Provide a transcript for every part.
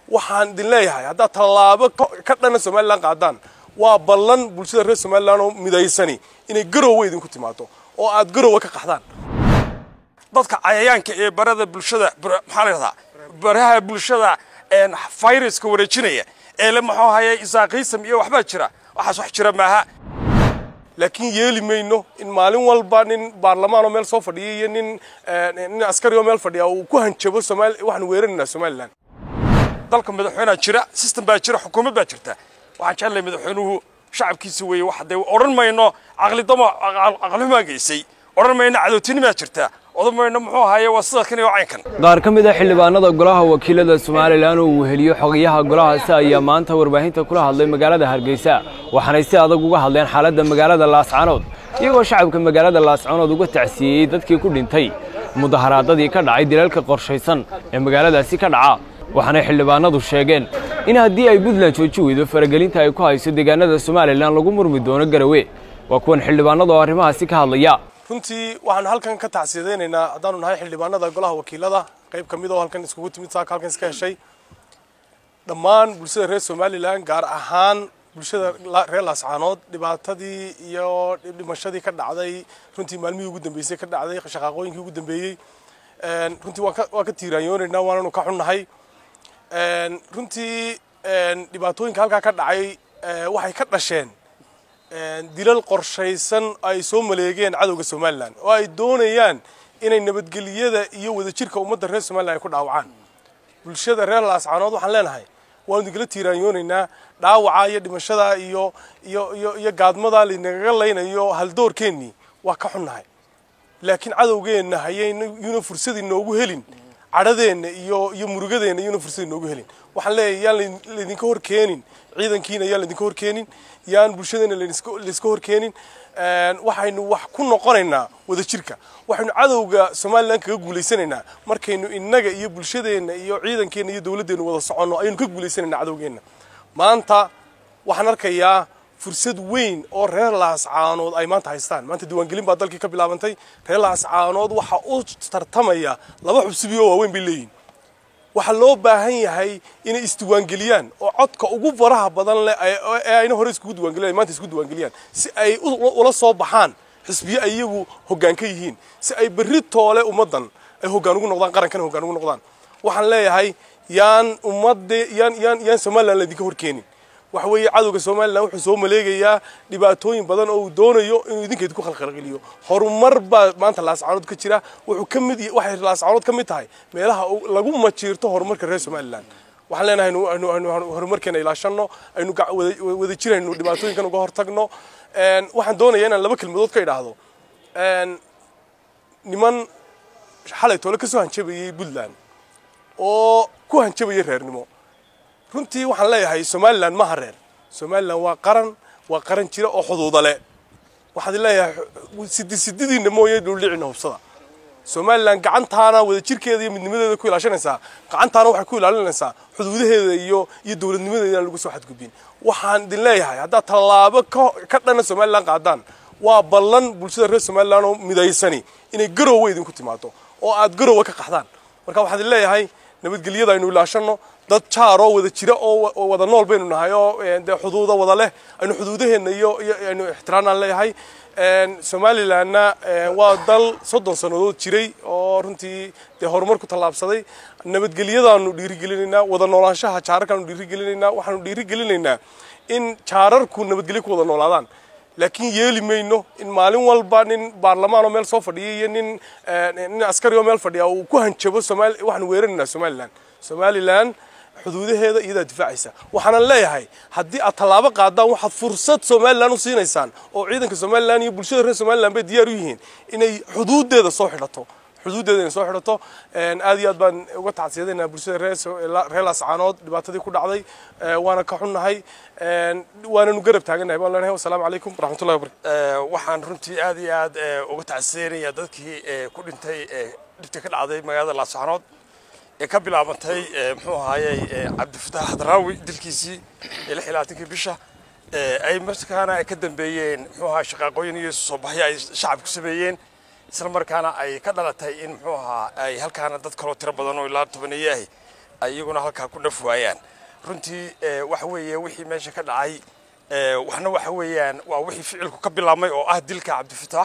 waxaan idin leeyahay haddaad tallaabo ka dhana somalilan qaadaan waa ballan bulshada reer somalilan oo midaysani inay garowe idinku timaado oo aad garowe ka qaxdaan dadka cayayaanka ee barada bulshada maxaa la yidhahdaa baraha bulshada viruska wareejinaya ee le muxuu haye isaaqiisam iyo waxbaa jira waxaas wax jira maaha laakiin yeeli mayno in maalin walba nin baarlamaan oo meel soo fadhiya iyo nin nin askari oo meel fadhiya uu ku hanjabo somaali waxaan weeraraynaa somalilan dalka madaxweynea jira system baa jira xukuumad baa jirta waxaan jeclahay madaxweynuhu shacabkiisa weeye wax dee odhan mayno caqlidamo caqlihumaa geysay odhan mayno cadowtinimaa jirta odhan mayno muxuu ahaye waa sida kan iyo caynkan qaar ka mid a xildhibaanada golaha wakiilada somalilan oo uu heliyo xogayaha golahaasi ayaa maanta warbaahinta kula hadlay magaalada hargeysa waxaanay si adag uga hadleen xaaladda magaalada laascanood iyagoo shacabka magaalada laascanood uga tacsiiyey dadkii ku dhintay mudaharaadadii ka dhacay dilalka qorshaysan ee magaaladaasi ka dhaca waxaanay xildhibaanadu sheegeen in haddii ay puntland jooji weydo faragelinta ay ku hayso deegaanada somalilan lagu murmi doono garawe waa kuwan xildhibaanada oo arrimahaasi ka hadlaya runtii waxaanu halkan ka tacsiyadaynaynaa haddaanu nahay xildhibaanada golaha wakiilada qayb ka mid oo halkan iskugu timid saaka halkan iska heshay dhammaan bulshada reer somalilan gaar ahaan bulshada reer laascaanood dhibaatadii iyo dhimashadii ka dhacday runtii maalmihii ugu dambeysay ka dhacday shaqaaqooyinkii ugu dambeeyey runtii waan ka tiiraanyoonaynaa waananu ka xunnahay runtii dhibaatooyinka halkaa ka dhacay waxay ka dhasheen dilal qorshaysan ay soo maleegeen cadowga somalilan oo ay doonayaan inay nabadgeliyada iyo wadajirka ummadda reer somalilan ay ku dhaawacaan bulshada reer laascaanood waxaan leenahay waanu idinkala tiiraanyoonaynaa dhaawaca iyo dhimashada iyo iyo iyo iyo gaadmada laynagaga laynayo haldoorkeennii waa ka xunnahay laakiin cadowgeenna hayayuna fursad inoogu helin cadhadeenna iyo iyo murugadeenna iyuna fursad inoogu helin waxaan leeyahay yaan laydinka hor keenin ciidankiina yaan laydinka hor keenin yaan bulshadeena layska hor keenin waxaynu wax ku noqonaynaa wadajirka waxaynu cadowga somalilan kaga guulaysanaynaa markaynu innaga iyo bulshadeenna iyo ciidankeenna iyo dowladdeennu wada soconno ayaynu ka guulaysanaynaa cadowgeenna maanta waxaan arkayaa fursad weyn oo reer laascaanood ay maanta haystaan maanta diiwaangelin baa dalkii ka bilaabantay reer laascaanood waxa u tartamaya laba xubsibi oo waaweyn bay leeyihin waxaa loo baahan yahay inay isdiiwaangeliyaan oo codka ugu faraha badan leh ee ayna hore iskugu diiwaangeliyaan maanta isku diiwaangeliyaan si ay ula soo baxaan xisbiye ay iyagu hoggaan ka yihiin si ay berri toole ummaddan ay hoggaan ugu noqdaan qarankana hoggaan ugu noqdaan waxaan leeyahay yaan ummadde yaan yaan yaan somalilan laydinka hor keenin waxa weeye cadowga somalilan wuxuu soo maleegayaa dhibaatooyin badan oo uu doonayo inuu idinkeed ku khalkhalgeliyo horumar baa maanta laascaanood ka jira wuxuu ka mid waxay laascaanood ka mid tahay meelaha lagu majiirto horumarka reer somalilan waxaan leenahay aynu horumarkeena ilaashanno aynu wada jirayno dhibaatooyinkan uga hortagno waxaan doonayaa inaan laba kelmadood ka idhaahdo niman xalay toole ka soo hanjabayay puntland oo ku hanjabayay reernimo runtii waxaan leeyahay somalilan maha reer somalilan waa qaran waa qaran jira oo xuduuda le waxaad leeyahay sidi sididiina mooye dhuldhicina hubsada somalilan gacantaana wadajirkeeda iyo midnimadeeda ku ilaashanaysaa gacantaana waxay ku ilaalinaysaa xuduudaheeda iyo iyo dowladnimadeeda inaan lagu soo xadgudbin waxaan idin leeyahay haddaad tallaabo ka dhana somalilan qaadaan waa ballan bulshada reer somalilan oo midaysani inay garowe idinku timaado oo aad garowe ka qaxdaan marka waxaan idin leeyahay nabadgelyada aynu ilaashanno dad jaar oo wada jira oo wada nool baynu nahay oo dee xuduuda wada leh aynu xuduudaheenna iyo aynu ixtiraamnaan leeyahay somalilanna waa dal soddon sannadood jiray oo runtii dee horumar ku tallaabsaday nabadgelyadaanu dhiirigelinaynaa wada noolaanshaha jaararkaanu dhiirigelinaynaa waxaanu dhiirigelinaynaa in jaararku nabadgelyo ku wada noolaadaan laakiin yeeli mayno in maalin walba nin baarlamaan oo meel soo fadhiya iyo nin nin askari oo meel fadhiya uu ku hanjabo somaali waxaanu weeraraynaa somalilan somalilan xuduudaheeda iyadaa difaacaysa waxaanan leeyahay haddii aad tallaabo qaadaan waxaad fursad somalilan u siinaysaan oo ciidanka somalilan iyo bulshada reer somalilan bay diyaar u yihiin inay xuduudeeda soo xidhato xuduudeeda inay soo xidhato aad iyo aad baan uga tacsiyadaynaa bulshada reer laascaanood dhibaatadii ku dhacday waana ka xunnahay waananu garab taagannahay baan leenahay wasalaamu calaykum waraxmatullahi wabarakatu waxaan runtii aad iyo aad uga tacsiyadaynaya dadkii ku dhintay dhibta ka dhacday magaalada laascaanood ee ka bilaabantay muxuu ahaayey cabdifataax hadraawi dilkiisii ee lix iyo labaatankii bisha ay markaana ay ka dambeeyeen muxuu ahaa shaqaaqooyin iyo soo baxyo ay shacabku sameeyeen isla markaana ay ka dhalatay in muxuu ahaa ay halkaana dad kaloo tiro badan oo ilaa tobaneeye ahi ay iyaguna halkaa ku dhaf waayaan runtii waxa weeye wixii meesha ka dhacay waxna waxa weeyaan waa wixii ficilku ka bilaabmay oo ah dilka cabdifitaax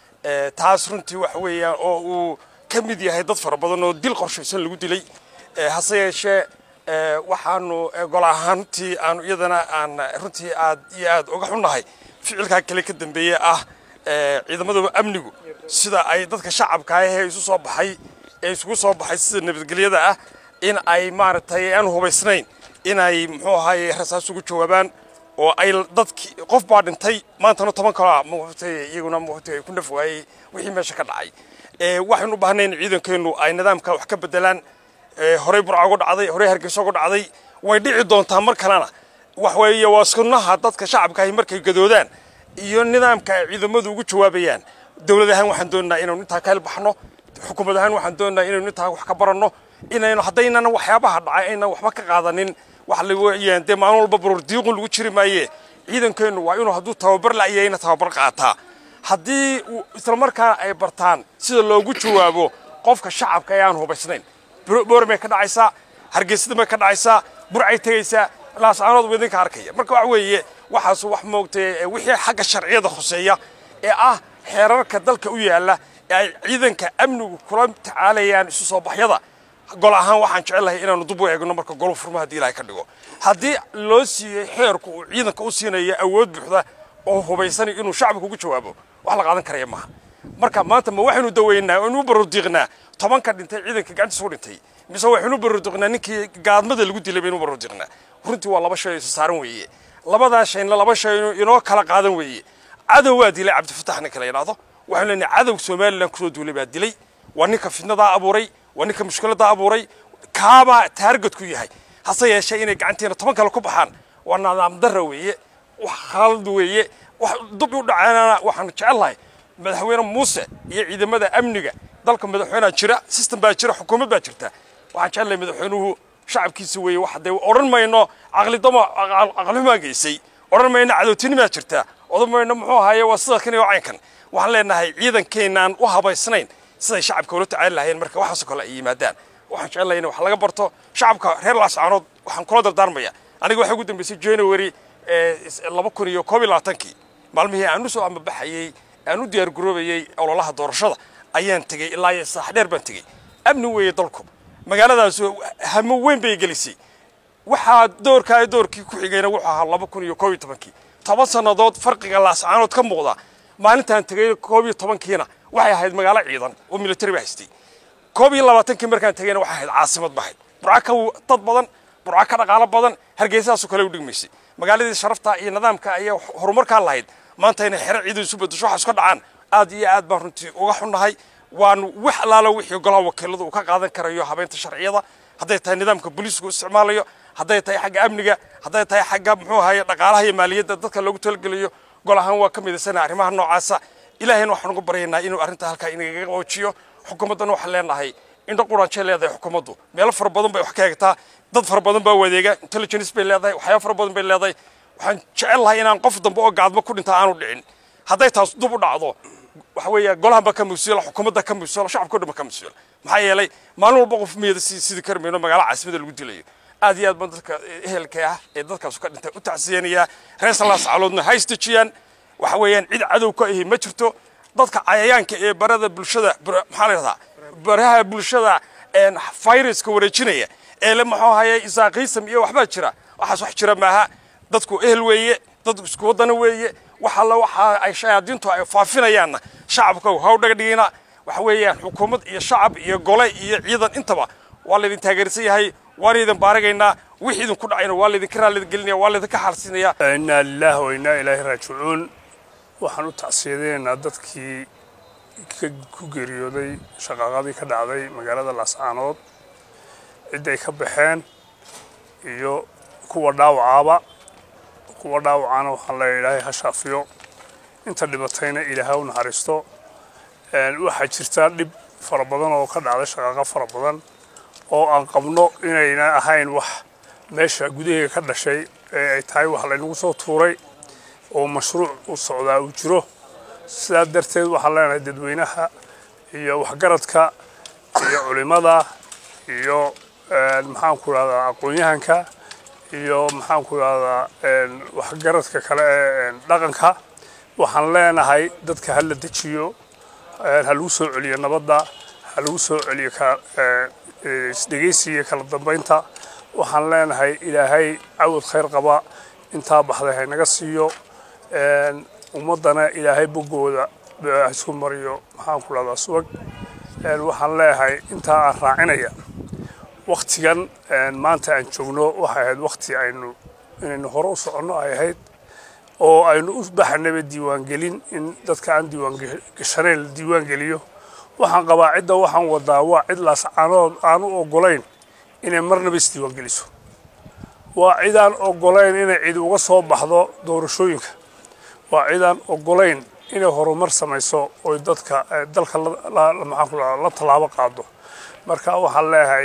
taas runtii waxa weeyaan oo uu ka mid yahay dad fara badan oo dil qorshaysan lagu dilay hase yeeshee waxaanu gol ahaantii aanu iyadana aan runtii aad iyo aad uga xunnahay ficilkaa kale ka dambeeye ah ciidamada amnigu sida ay dadka shacabka ahee isu soo baxay ee isugu soo baxay sida nabadgelyada ah in ay maaragtay aan hubaysnayn inay muxuu ahaye rasaas ugu jawaabaan oo ay dadkii qof baa dhintay maantana toban kalaa muqtay iyaguna muqtay ay ku naf waayey wixii meesha ka dhacay waxaynu u baahnay in ciidankeennu ay nidaamka wax ka bedelaan horey burca uga dhacday horey hargeysa uga dhacday way dhici doontaa mar kalena wax weeye waa sunnaha dadka shacabka ahi markay gadoodaan iyo nidaamka ay ciidamadu ugu jawaabayaan dowlad ahaan waxaan doonaynaa inaynu intaa ka helbaxno xukuumad ahaan waxaan doonaynaa inaynu intaa wax ka baranno inaynu haddaynan waxyaabaha dhacay aynan waxba ka qaadanin wax la weeyaan dee maalin walba baruur diiqun lagu jiri maaye ciidankeennu waa inuu hadduu tababar la'yahayna tababar qaataa haddii islamarkaana ay bartaan sida loogu jawaabo qofka shacabka ee aan hubaysnayn boormay ka dhacaysaa hargeysada may ka dhacaysaa burcay tegaysaa laascaanood buu idinka arkaya marka waxa weeye waxaas wax moogtay wixii xagga sharciyada khuseeya ee ah xeerarka dalka u yaalla ee ay ciidanka amnigu kula tacaalayaan isu soo baxyada gol ahaan waxaan jecelahay inaanu dub u eegno marka golu furma haddii ilahay ka dhigo haddii loo siiyey xeerku uu ciidanka u siinayo awood buuxda oo hubaysanay inuu shacabka ugu jawaabo wax la qaadan karaya maaha marka maanta ma waxaynu daweynaa oo inu baruurdiiqnaa tobanka dhintay ciidanka gacantiisa ku dhintay mise waxaynu baruurdiiqnaa ninkii gaadmada lagu dilay baynu baruurdiiqnaa runtii waa laba shay isu saaran weeye labadaa shayna laba shay inoo kala qaadan weeye cadow waa dilay cabdifatax ninka la yidhaahdo waxaynu leenahay cadow somalilan kusoo duulay baa dilay waa ninka fitnadaa abuuray waa ninka mushkiladaa abuuray kaabaa taargetku yahay hase yeeshee inay gacanteena toban kale ku baxaan waa nidaam darra weeye wax khalad weeye wax dub u dhaceena waxaanu jecelnahay madaxweyne muuse iyo ciidamada amniga dalka madaxweynea jira system baa jira xukuumad baa jirta waxaan jecelnahay madaxweynuhu shacabkiisa weeye wax dee odhan mayno caqlidamo caqlihumaa geysay odhan mayno cadowtinimaa jirta odhan mayno muxuu ahaye waa sida kan iyo caynkan waxaan leenahay ciidankeenaan u habaysnayn siday shacabka ula tacaali lahayeen marka waxaasoo kale ay yimaadaan waxaan jecelnahay in wax laga barto shacabka reer laascaanood waxaan kula dardaarmaya aniga waxay ugu dambeysay january laba kun iyo koob iyo labaatankii maalmihii aan usoo amabaxayey aan u diyaar garoobayey ololaha doorashada ayaan tegey ilaa iyo saax dheer baan tegey amni weeye dalku magaaladaas hamo weyn bay gelisay waxaa doorkaa doorkii ku xigayna wuxuu ahaa laba kun iyo koob iyo tobankii toban sannadood farqiga laascaanood ka muuqda maalintaan tegey koob iyo tobankiina waxay ahayd magaalo ciidan oo military ba haystay koob iyo labaatankii markaan tegeyna waxay ahayd caasimad ba ahayd burca ka dad badan burca ka dhaqaalo badan hargeysaasoo kale u dhigmaysay magaaladii sharafta iyo nidaamka ayaa horumarkaa lahayd maanta inay xero ciidan isu bedesho waxaas ka dhacaan aad iyo aad baan runtii uga xunnahay waanu wax alaalo wixii golaha wakiiladu uu ka qaadan karayo habeynta sharciyada hadday tahay nidaamka booliisku isticmaalayo hadday tahay xagga amniga hadday tahay xagga muxuu ahaye dhaqaalaha iyo maaliyadda dadka loogu talageliyo gol ahaan waa ka midaysana arrimaha noocaasa ilaahayna waxaan uga baryaynaa inuu arrinta halkaa inagaga qoojiyo xukuumaddana waxaan leenahay indho quraanjay leedahay xukuumaddu meelo fara badan bay wax ka hegtaa dad fara badan baa wadeega intelligence bay leedahay waxyaaba fara badan bay leedahay waxaan jecel lahay inaan qof dambe oo gaadmo ku dhinta aanu dhicin hadday taas dub u dhacdo waxa weeye golahan baa ka mas-uula xukuumadda ka mas-uula shacabka o dhan ba ka mas-uula maxaa yeelay maalin walba qof miyada si sidii kari mayno magaala caasimada lagu dilayo aad iyo aad baan dadka ehelka ah ee dadkaas ka dhintay u tacsiyanayaa reer salaas caloodna ha isdejiyaan waxa weeyaan cid cadow ka ahi ma jirto dadka cayayaanka ee barada bulshada maxaa la yidhahdaa baraha bulshada viruska wareejinaya ee le muxuu ahaye isaaqiisam iyo waxbaa jira waxaas wax jira maaha dadku ehel weeye dadku isku waddana weeye wax alla waxa ay shayaadiintu ay faafinayaanna shacabka haw dhagadhigina waxa weeyaan xukuumad iyo shacab iyo gole iyo ciidan intaba waa laydin taageersan yahay waan idin baaragaynaa wixii idinku dhacayna waa laydinka raaligelinaya waa laydinka xaalsinaya innaa lilaahi wa innaa ilaahi raajicuun waxaan u tacsiyadeynaynaa dadkii ku geeriyooday shaqaaqadii ka dhacday magaalada laascaanood cidday ka baxeen iyo kuwa dhaawacaaba kuwa dhaawacana waxaan leeya ilaahay ha shaafiyo inta dhibatayna ilaahay u naxariisto waxaa jirtaa dhib fara badan oo ka dhacday shaqaaqo fara badan oo aan qabno inayna ahayn wax meesha gudaheega ka dhashay ee ay tahay wax laynagu soo tuuray oo mashruuc u socdaa uu jiro sidaa darteed waxaan leenahay dadweynaha iyo waxgaradka iyo culimmada iyo maxaan ku rahdaa aqoon-yahanka iyo maxaan ku rahdaa waxgaradka kale ee dhaqanka waxaan leenahay dadka ha la dejiyo ha lagu soo celiyo nabadda ha lagu soo celiyo isdhegaysiga kala dambaynta waxaan leenahay ilaahay cawad khayr qaba intaa baxday haynaga siiyo ummaddana ilaahay boggooda isku mariyo maxaan ku rahdaa subag waxaan leeyahay intaa aan raacinaya waktigan maanta aan joogno waxay ahayd wakti aynu inaynu hore u soconno ay ahayd oo aynu u baxanaba diiwaangelin in dadka aan diiwaangashaneen la diiwaangeliyo waxaan qabaa cidda waxaan wadaa waa cid laascaanood aan u ogolayn inay marnaba isdiiwaangeliso waa cidaan ogolayn inay cid uga soo baxdo doorashooyinka waa cidaan ogolayn inay horumar samayso oy dadka dalka maxaan ku la tallaabo qaado marka waxaan leeyahay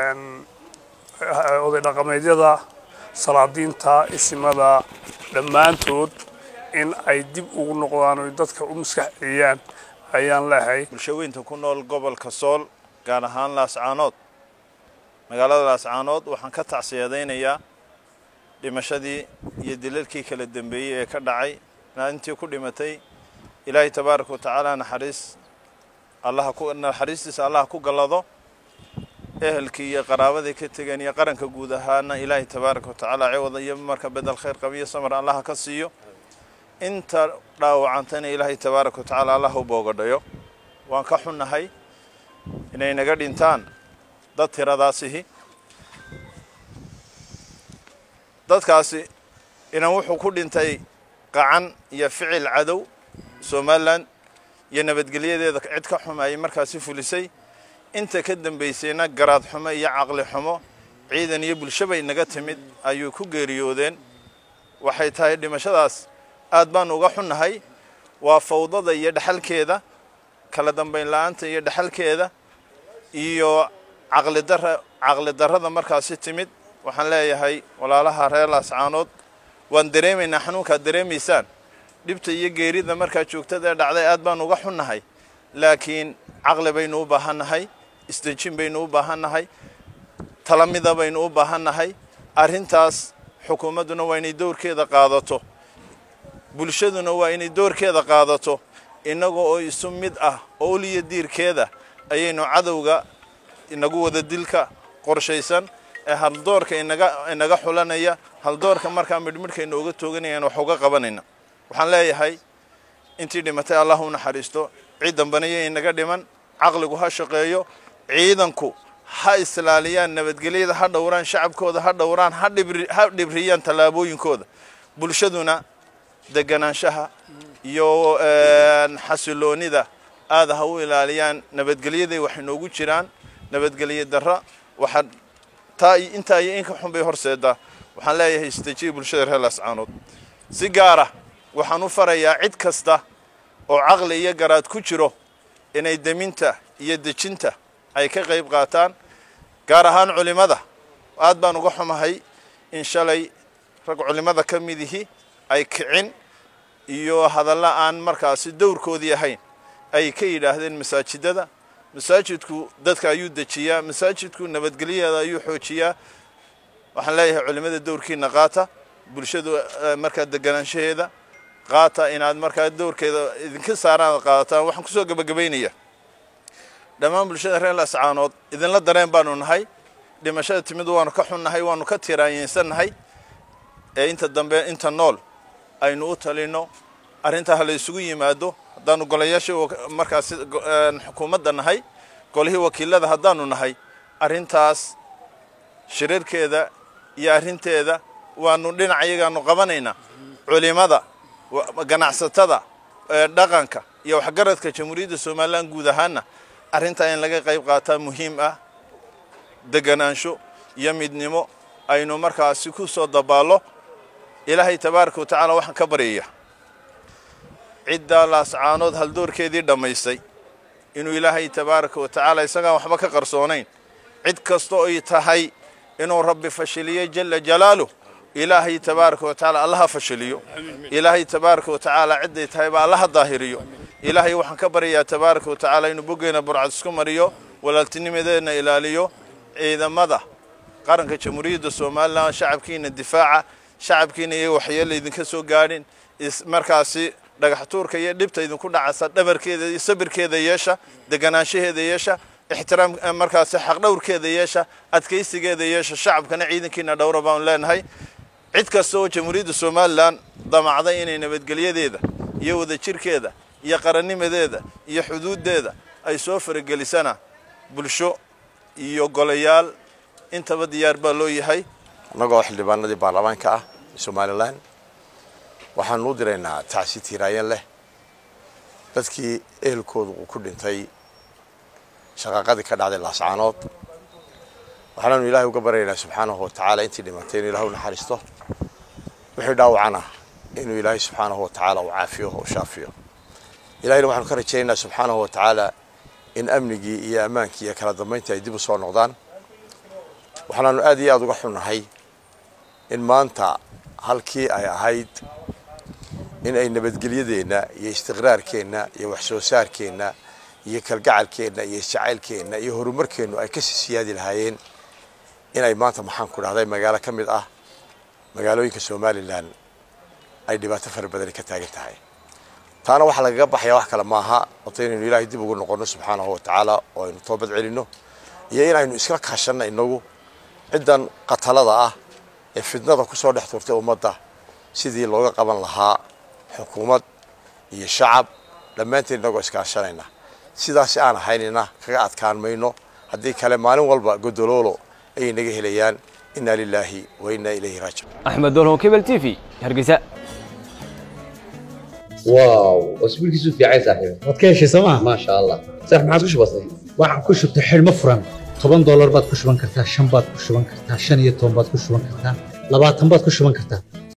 oday dhaqameedyada salaadiinta isimada dhammaantood in ay dib ugu noqdaan oy dadka u maskax celiyaan ayaan leeyahay bulshaweynta ku nool gobolka sool gaar ahaan laascaanood magaalada laascaanood waxaan ka tacsiyadaynayaa dhimashadii iyo dilalkii kala dambeeyey ee ka dhacay intii ku dhimatay ilaahay tabaaraka wa tacaala naxariis allaha ku naxariistiisa allaha ku gallado ehelkii iyo qaraabadii ka tegeen iyo qaranka guud ahaana ilaahay tabaaraka wa tacaala ciwada iyo marka bedel khayr qabiyo samar allaha ka siiyo inta dhaawacantana ilaahay tabaaraka wa tacaala allaha u boogadhayo waan ka xunnahay inay naga dhintaan dad tiradaasihi dadkaasi inan wuxuu ku dhintay qacan iyo ficil cadow somalilan iyo nabadgelyadeeda cid ka xumayay markaasi fulisay inta ka dambaysayna garaad xumo iyo caqli xumo ciidan iyo bulsho bay naga timid ayuu ku geeriyoodeen waxay tahay dhimashadaas aad baanu uga xunnahay waa fawdada iyo dhexalkeeda kala dambayn la-aanta iyo dhexalkeeda iyo caqlidara caqli darrada markaasi timid waxaan leeyahay walaalaha reer laascaanood waan dareemaynaa xanuunkaad dareemaysaan dhibta iyo geerida markaa joogtada ee dhacday aad baan uga xunnahay laakiin caqli baynu u baahannahay isdejin baynu u baahannahay talamida baynu u baahannahay arrintaas xukuumadduna waa inay dowrkeeda qaadato bulshaduna waa inay doorkeeda qaadato innaga oo isu mid ah oo uliya diirkeeda ayaynu cadowga inagu wada dilka qorshaysan ee haldoorka inaga inaga xulanaya haldoorka markaa midhmidhkayna uga tooganayaan wax uga qabanayna waxaan leeyahay intii dhimatay allah u naxariisto cid dambana yo inaga dhiman caqligu ha shaqeeyo ciidanku ha islaaliyaan nabadgelyada ha dhowraan shacabkooda ha dhowraan ha dhibriyaan tallaabooyinkooda bulshaduna deganaanshaha iyo xasiloonida aada ha u ilaaliyaan nabadgelyaday waxay noogu jiraan nabadgelye darra waxaa taa intaa iyo inka xun bay horseedaa waxaan leeyahay istajiya bulshada reer laascaanood si gaara waxaan u farayaa cid kasta oo caqli iyo garaad ku jiro inay deminta iyo dejinta ay ka qayb qaataan gaar ahaan culimmada aad baan uga xumahay in shalay rag culimmada ka midihi ay kicin iyo hadalla aan markaasi dowrkoodii ahayn ay ka yidhaahdeen masaajidada masaajidku dadka ayuu dejiyaa masaajidku nabadgelyadeeda ayuu xoojiyaa waxaan leeyahay culimmada dowrkiina qaata bulshadu markaa deganaanshaheeda qaata inaad markaa dowrkeeda idinka saaraan qaadataan waxaan kusoo gebagabaynaya dhammaan bulshada reer lascaanood idinla dareen baanu nahay dhimashada timid waanu ka xunnahay waanu ka tiraanyeysannahay ee inta dambe inta nool aynu u talino arrintaa ha la isugu yimaado haddaanu golayaashii markaasi xukuumadda nahay golihii wakiilada haddaanu nahay arrintaas shirarkeeda iyo arrinteeda waanu dhinac iyagaanu qabanaynaa culimada ganacsatada dhaqanka iyo waxgaradka jamhuuriyadda somalilan guud ahaana arrintaa in laga qayb qaataa muhiim ah deganaansho iyo midnimo aynu markaasi ku soo dabaallo ilaahay tabaaraka wa tacaala waxaan ka baryaya ciddaa laascaanood haldoorkeedii dhammaystay inuu ilaahay tabaaraka wa tacaala isagaan waxba ka qarsoonayn cid kasta oy tahay inuu rabbi fashiliyo jala jalaaluh ilaahay tabaaraka wa tacaala allaha fashiliyo ilaahay tabaaraka wa tacaala cidday tahayba allaha daahiriyo ilaahay waxaan ka baryayaa tabaaraka wa tacaala inuu boggeena burcad isku mariyo walaaltinimadeedna ilaaliyo ciidamada qaranka jamhuuriyadda somalilan shacabkiina difaaca shacabkiina iyo waxyeelo idinka soo gaadhin markaasi dhagax tuurka iyo dhibta idinku dhacaysa dhabarkeeda iyo sabirkeeda yeesha deganaanshaheeda yeesha ixtiraam markaasi xaqdhowrkeeda yeesha adkaysigeeda yeesha shacabkana ciidankiina dhowra baanu leenahay cid kasta oo jamhuuriyadda somalilan damacday inay nabadgelyadeeda iyo wadajirkeeda iyo qarannimadeeda iyo xuduuddeeda ay soo faragelisana bulsho iyo golayaal intaba diyaar baa loo yahay annagoo xildhibaanadii baarlamaanka ah somalilan waxaanu u diraynaa tacsi tiiraayan leh dadkii ehelkoodu uu ku dhintay shaqaaqadii ka dhacday laascaanood waxaanaanu ilaahay uga baryaynaa subxaanahu wa tacaala intii dhimatay inuu ilahay u naxariisto wixii dhaawacana inuu ilaahay subxaanahu wa tacaala uu caafiyo oo shaafiyo ilahayna waxaanu ka rajaynaynaa subxaanahu wa tacaala in amnigii iyo ammaankii iyo kala dambayntii ay dib u soo noqdaan waxaanaanu aad iyo aada uga xunnahay in maanta halkii ay ahayd in ay nabadgelyadeenna iyo istiqraarkeenna iyo waxsoo saarkeenna iyo kalgacalkeenna iyo isjacaylkeenna iyo horumarkeennu ay kasii siyaadi lahaayeen inay maanta maxaan ku dhahday magaalo ka mid ah magaalooyinka somalilan ay dhibaato fara badani ka taagan tahay taana waxaa lagaga baxaya wax kale maaha wato inaynu ilaahay dib ugu noqonno subxaanahu wa tacaala oo aynu toobad celinno iyo inaynu iskala kaashanno inagu ciddan qatalada ah ee fidnada kusoo dhex turtay ummadda sidii looga qaban lahaa xukuumad iyo shacab dhammaanteen inagoo iskaashanayna sidaasi aan ahaynina kaga adkaan mayno haddii kale maalin walba godoloolo ayay naga helayaan inna lilaahi wa inna ilayhi raajicuun axmed dolho kebel t v hargeysa واو اسبوع كيسو في عايز صاحبي waad ka heshay sooma ما شاء الله صح ما عادش بسيط waxaan ku shubtay xidhmo furan toban doolar baad ku shuban kartaa shan baad ku shuban kartaa shan iyo toban baad ku shuban kartaa labaatan baad ku shuban kartaa